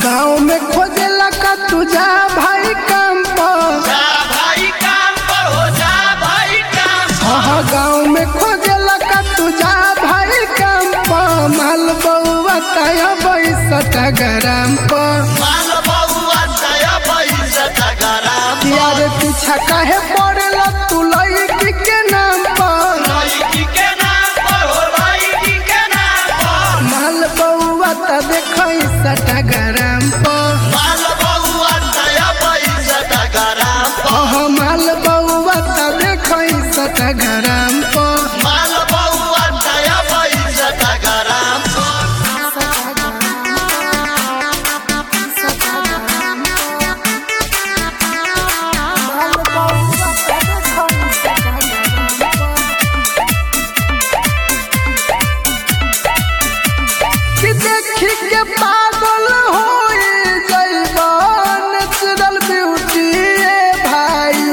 गाँव में खोजेला का तू जा भाई काम पर जा भाई काम पर हो जा भाई काम पर हाँ गाँव में खोजेला का तू जा भाई काम पर माल बउआ तया बैसठ ग्राम पर माल बउआ दया पैसा तगराम यार पीछा काहे पड़ेला तू लड़की के नाम पर लड़की के नाम पर हो लड़की के नाम पर माल बउआ त देखै सठ ग्राम पर माल बउआ दया पैसा तगराम हाँ माल बउआ त देखै सठ ग्राम पर माल बउआ दया पैसा तगराम कि देखी के पागल होई जइबा नेचुरल ब्यूटी ए भाई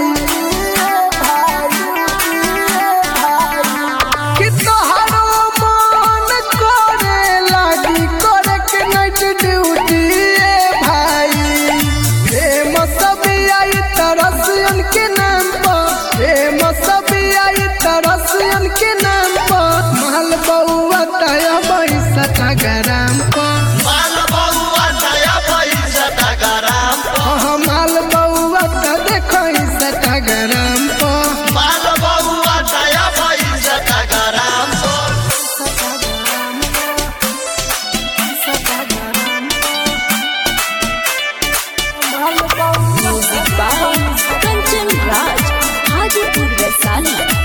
कि तोहरो मन करे लागी करे के नाइट ड्यूटी ए भाई प्रेम सब आई तरसियन के नाम पर प्रेम सब आई तरसियन के नाम पर माल बउआ तया बैसठ ग्राम पर माल बउआ दया पैसा तगराम हाँ माल बउआ त देखै सठ ग्राम पर माल बउआ दया पैसा तगराम कंचन राज हाजीपुर वैशाली